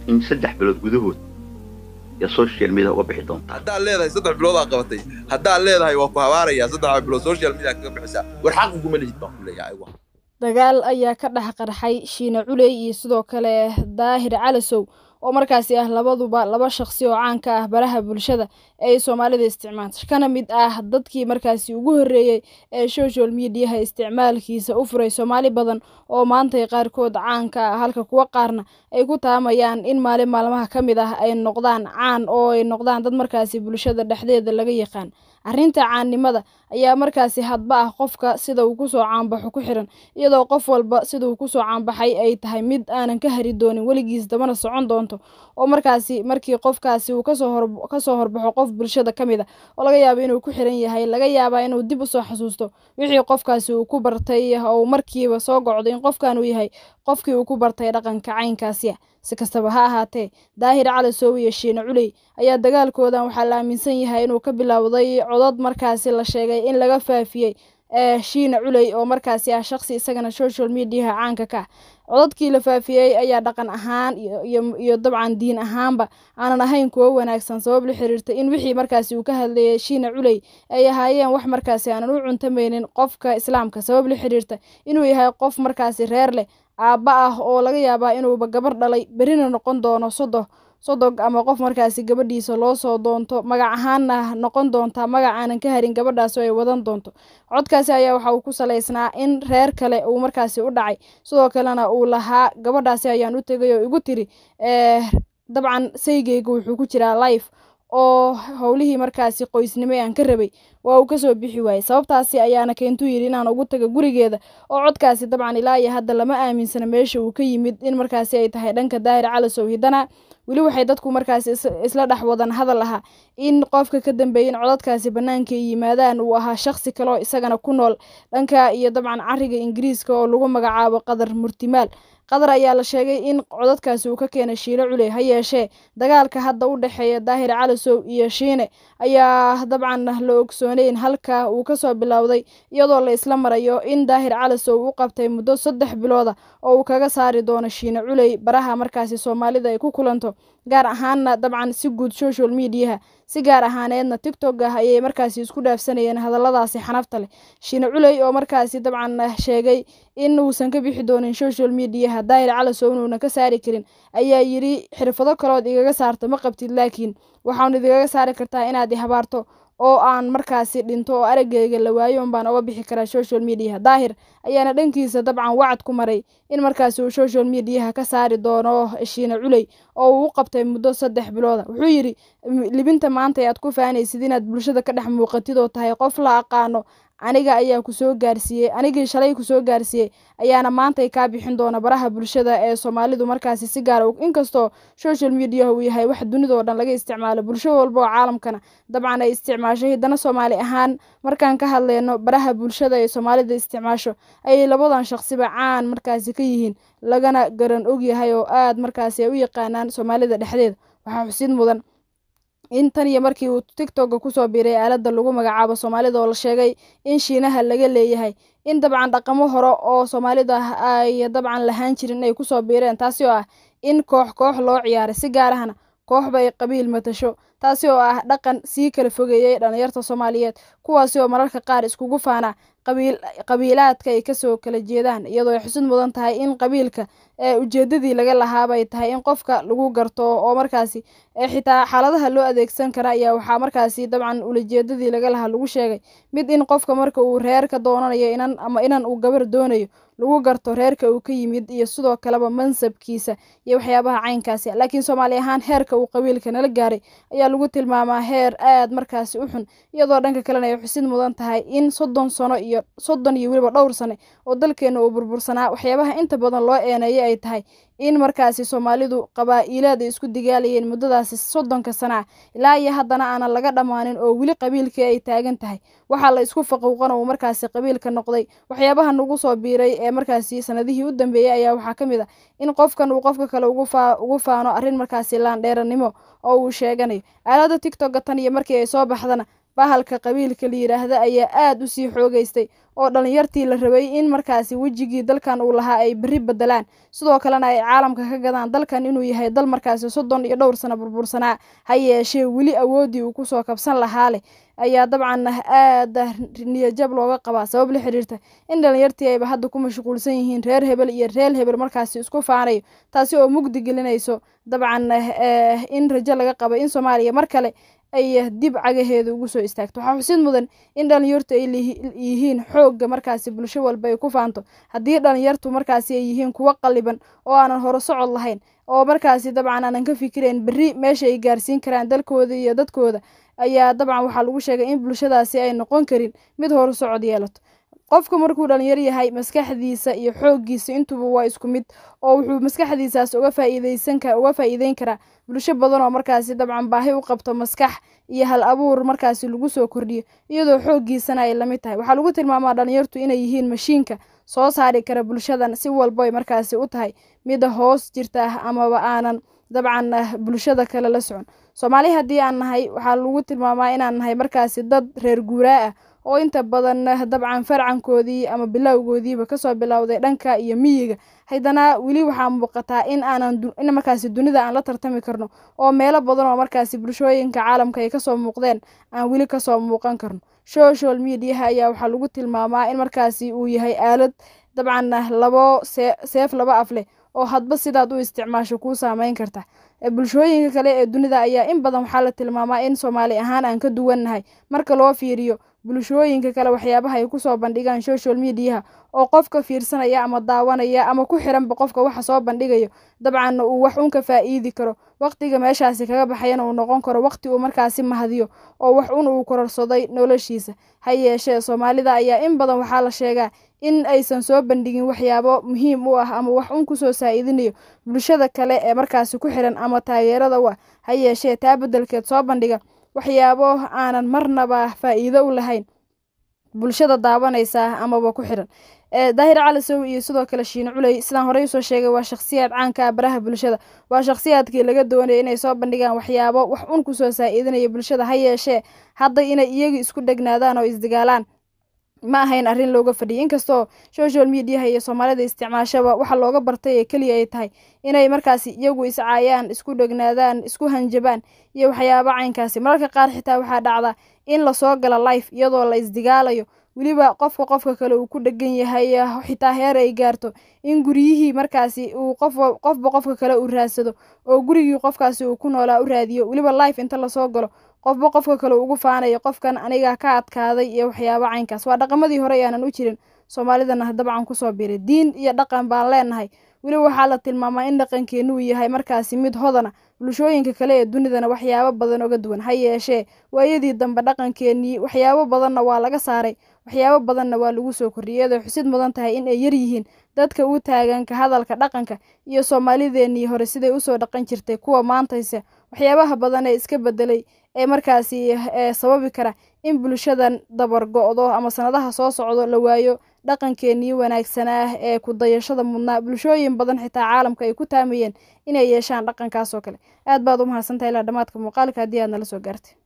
in saddex bilood gudahood iyo social media uga bixi doonta haddaad leedahay saddex bilood aa qabatay haddaad leedahay waa ku habaarayaa saddex bilood social media kaga bixisaa war xaq uguma lihid baan ku leeyahay ayagu dagaal ayaa ka dhex qarxay shiine culey iyo sidoo kale daahir calasow oo markaasi ah labaduba laba shaqsi oo caanka ah baraha bulshada ee ay soomaalida isticmaasha kana mid ah dadkii markaasi ugu horreeyey ee social mediaha isticmaalkiisa u furay soomaali badan oo maantay qaarkood caanka ah halka kuwo qaarna ay ku taamayaan in maalin maalmaha ka mid ah ay noqdaan caan oo ay noqdaan dad markaasi bulshada dhexdeeda laga yaqaan arrinta caannimada ayaa markaasi hadba ah qofka sida uu kusoo caanbaxo ku xiran iyadoo qof walba sida uu kusoo caanbaxay ay tahay mid aanan ka hari doonin weligiis dabana socon doonto oo markaasi markii qofkaasi uu kasoo hor kasoo horbaxo qof bulshada ka mid a oo laga yaabo inuu ku xiran yahay laga yaabaa inuu dib usoo xasuusto wixii qofkaasi uu ku bartay oo markiiba soo gocdo in qofkan uu yahay qofkii uu ku bartay dhaqanka caynkaasiya si kastaba ha ahaatee daahir calasow iyo shiine culey ayaa dagaalkoodan waxaa la aaminsan yahay inuu ka bilowday codod markaasi la sheegay in laga faafiyey ee shiine culey oo markaasi ah shaqsi isagana social mediaha caanka ka ah cododkii la faafiyey ayaa dhaqan ahaan iyo dabcan diin ahaanba aanan ahayn kuwo wanaagsan sabab la xiriirta in wixii markaasi uu ka hadlayay shiine culey ay ahaayeen wax markaasi aanan u cuntamaynin qofka islaamka sabab la xiriirta inuu yahay qof markaasi reer leh aabba ah oo laga yaabaa inuuba gabar dhalay berina noqon doono sodo sodog ama qof markaasi gabadhiisa loo soo doonto magac ahaanna noqon doonta magac aanan ka harin gabadhaas oo ay wadan doonto codkaasi ayaa waxa uu ku salaysnaa in reer kale uu markaasi u dhacay sidoo kalena uu lahaa gabadhaasi ayaan u tegay oo igu tiri dabcan saygeyga wuxuu ku jiraa life oo howlihii markaasi qoysnimo aan ka rabay waa uu kasoo bixi waayey sababtaasi ayaana keentuu yidhi inaan ugu taga gurigeeda oo codkaasi dabcan ilaa iyo hadda lama aaminsana meesha uu ka yimid in markaasi ay tahay dhanka daahir calasow hiddana weli waxay dadku markaasi isla dhex wadan hadal ahaa in qofka ka dambeeyay in codadkaasi bannaanka ay yimaadaan uu ahaa shaqsi kaleo isagana ku nool dhanka iyo dabcan cariga ingiriiska oo lagu magacaabo qadar murtimaal qadar ayaa la sheegay in codadkaasi uu ka keenay shiine culey ha yeeshee dagaalka hadda u dhexeeya daahir calasow iyo shiine ayaa dabcan la ogsooneyn halka uu kasoo bilowday iyadoo la isla marayo in daahir calasow u qabtay muddo saddex bilooda oo uu kaga saari doono shiine culey baraha markaasi soomaalida ay ku kulanto gaar ahaanna dabcan si guud social mediaha si gaar ahaaneedna tictok ah ayay markaasi isku dhaafsanayeen hadalladaasi xanafta leh shiine culey oo markaasi dabcan sheegay in uusan ka bixi doonin social mediaha daahir calasow inuunan ka saari karin ayaa yidhi xirfado kalood igaga saarto ma qabtid laakiin waxaanu idigaga saari kartaa inaad i habaarto oo aan markaasi dhinto oo araggeyga la waayo un baan oga bixi karaa social mediaha daahir ayaana dhankiisa dabcan wacad ku maray in markaasi uu social mediaha ka saari doono shiine culey oo uu u qabtay muddo saddex bilooda wuxuu yidhi libinta maanta aad ku faanaysid inaad bulshada ka dhex muuqatid oo tahay qof la aqaano aniga ayaa kusoo gaarsiiyey anigii shalay kusoo gaarsiiyey ayaana maantay kaa bixin doona baraha bulshada ee soomaalidu markaasi si gaara inkastoo social mediaha uu yahay wax dunida oo dhan laga isticmaalo bulsho walba oo caalamkana dabcan ay isticmaasho hiddana soomaali ahaan markaan ka hadleyno baraha bulshada ee soomaalida isticmaasho ayay labadan shaqsiba caan markaasi ka yihiin lagana garan ogyahay oo aad markaasi ay u yaqaanaan soomaalida dhexdeeda waxaa xusid mudan in tan iyo markii uu tictokga kusoo biiray aaladda lagu magacaabo soomaalida oo la sheegay in shiinaha laga leeyahay in dabcan dhaqamo hore oo soomaalida ay dabcan lahaan jirin inay kusoo biireen taasi oo ah in koox koox loo ciyaaray si gaar ahna kooxba ay qabiil matasho taasi oo ah dhaqan sii kala fogeeyey dhalinyarta soomaaliyeed kuwaasi oo mararka qaar iskugu faana qabiilaadka ay kasoo kala jeedaan iyadoo ay xusud mudan tahay in qabiilka ee ujeedadii laga lahaabay tahay in qofka lagu garto oo markaasi xitaa xaaladaha loo adeegsan kara ayaa waxaa markaasi dabcan ulajeedadii laga lahaa lagu sheegay mid in qofka marka uu reerka doonanayo inan ama inan uu gabar doonayo lagu garto reerka uu ka yimid iyo sidoo kaleba mansabkiisa iyo waxyaabaha caynkaasi laakiin soomaali ahaan heerka uu qabiilka nala gaaray ayaa lagu tilmaamaa heer aad markaasi u xun iyadoo dhanka kalena ay xusid mudan tahay in soddon sano iyo soddon iyo weliba dhowr sane oo dalkeena uu burbursanaa waxyaabaha inta badan loo eeneeyay ay tahay in markaasi soomaalidu qabaa-iilaad ay isku digaalayeen muddadaasi soddonka sana ah ilaa iyo haddana aanan laga dhammaanin oo weli qabiilkii ay taagan tahay waxaa la isku faquuqana uu markaasi qabiilka noqday waxyaabaha nagu soo biiray ee markaasi sanadihii u dambeeyey ayaa waxaa ka mid ah in qofkan uu qofka kale ugu faano arrin markaasi laandheeranimo oo uu sheeganayo aalada tictokga tan iyo markii ay soo baxdana bahalka qabiilka la yidhaahda ayaa aada u sii xoogeystay oo dhalinyartii la rabay in markaasi wejigii dalkan uu lahaa ay berri bedelaan sidoo kalena ay caalamka ka gadaan dalkan inuu yahay dal markaasi soddon iyo dhowr sano burbursanaa ha yeeshee weli awooddii uu kusoo kabsan lahaa leh ayaa dabcan aada niyajab looga qabaa sabab la xiriirta in dhalinyartii ayba hadda ku mashquulsan yihiin reer hebel iyo reer hebel markaasi isku faanayo taasi oo mugdi gelinayso dabcan in rajo laga qabo in soomaaliya mar kale ay dib cagaheeda ugu soo istaagto waxaa xusid mudan in dhalinyartu ay yihiin xoogga markaasi bulsho walba ay ku faanto haddii dhalinyartu markaasi ay yihiin kuwo qaliban oo aanan hore socod lahayn oo markaasi dabcan aanan ka fikirayn berri meesha ay gaarsiin karaan dalkooda iyo dadkooda ayaa dabcan waxaa lagu sheegay in bulshadaasi ay noqon karin mid horu socod yeelato qofku markuu dhalinyar yahay maskaxdiisa iyo xooggiisa intuba waa isku mid oo wuxuu maskaxdiisaas uga faa'iideysan ka uga faa'iideyn karaa bulsho badan oo markaasi dabcan baahi u qabto maskax iyo hal abuur markaasi lagu soo kordhiyo iyadoo xooggiisana ay lamid tahay waxaa lagu tilmaamaa dhalinyartu inay yihiin mashiinka soo saari kara bulshadan si walba ay markaasi u tahay mida hoos jirta amaba aanan dabcan bulshada kale la socon soomaali haddii aan nahay waxaa lagu tilmaamaa inaan nahay markaasi dad reer guuraa ah oo inta badan dabcan farcankoodii ama bilowgoodiiba kasoo bilowday dhanka iyo miyiga haddana weli waxaa muuqataa in aanan in markaasi dunida aan la tartami karno oo meelo badan oo markaasi bulshooyinka caalamka ay kasoo muuqdeen aan weli kasoo muuqan karno social mediaha ayaa waxaa lagu tilmaamaa in markaasi uu yahay aalad dabcan labo seef laba af leh oo hadba sidaad u isticmaasho kuu saameyn karta bulshooyinka kale ee dunida ayaa in badan waxaa la tilmaamaa in soomaali ahaan aan ka duwannahay marka loo fiiriyo bulshooyinka kale waxyaabaha ay kusoo bandhigaan social mediaha oo qofka fiirsanaya ama daawanaya ama ku xiranba qofka waxa soo bandhigayo dabcan uu wax un ka faa'iidi karo waqtiga meeshaasi kaga baxayana uu noqon karo waqti uu markaasi mahadiyo oo wax un uu kororsaday noloshiisa ha yeeshee soomaalida ayaa in badan waxaa la sheegaa in aysan soo bandhigin waxyaabo muhiim u ah ama wax un kusoo saa'idinayo bulshada kale ee markaasi ku xiran ama taageerada u ah ha yeeshee taa beddelkeed soo bandhiga waxyaabo aanan marnaba faa'iido u lahayn bulshada daawanaysa amaba ku xiran daahir calisow iyo sidoo kale shiine culey sidaan horey usoo sheegay waa shakhsiyaad caanka ah baraha bulshada waa shakhsiyaadkii laga doonayay inay soo bandhigaan waxyaabo wax un kusoo saa'idinaya bulshada ha yeeshee hadda inay iyaga isku dhegnaadaan oo isdagaalaan ma ahayn arrin looga fadhiyay inkastoo social mediaha iyo soomaalida isticmaashaba waxa looga bartay ee keliya ay tahay inay markaasi iyagu iscaayaan isku dhegnaadaan isku hanjabaan iyo waxyaabo caynkaasi mararka qaar xitaa waxaa dhacda in lasoo gala life iyadoo la isdigaalayo weliba qofka qofka kale uu ku dhegan yahay xitaa heer ay gaarto in guryihii markaasi uu qof qofba qofka kale uu raadsado oo gurigii qofkaasi uu ku noolaa u raadiyo weliba life inta lasoo galo qofba qofka kale ugu faanayo qofkan anigaa ka adkaaday iyo waxyaabo caynkaas waa dhaqamadii hore aanan u jirin soomaalidana dabcan kusoo biray diin iyo dhaqan baan leenahay weliba waxaa la tilmaamaa in dhaqankeenu uu yahay markaasi mid hodana bulshooyinka kale ee dunidana waxyaabo badan oga duwan ha yeeshee waayadii dambe dhaqankeenii waxyaabo badanna waa laga saaray waxyaabo badanna waa lagu soo kordhiyay iyadoo xusid mudan tahay in ay yar yihiin dadka u taagan ka hadalka dhaqanka iyo soomaalideenii hore siday usoo dhaqan jirtay kuwa maantayse waxyaabaha badan ee iska bedelay ee markaasi sababi kara in bulshadan dabar go-do ama sanadaha soo socdo la waayo dhaqankeenii wanaagsanaa ee ku dayashada mudnaa bulshooyin badan xitaa caalamka ay ku taamayeen inay yeeshaan dhaqankaas oo kale aad baad u mahadsantahay ilaa dhammaadka muuqaalka haddii aad nala soo gaartay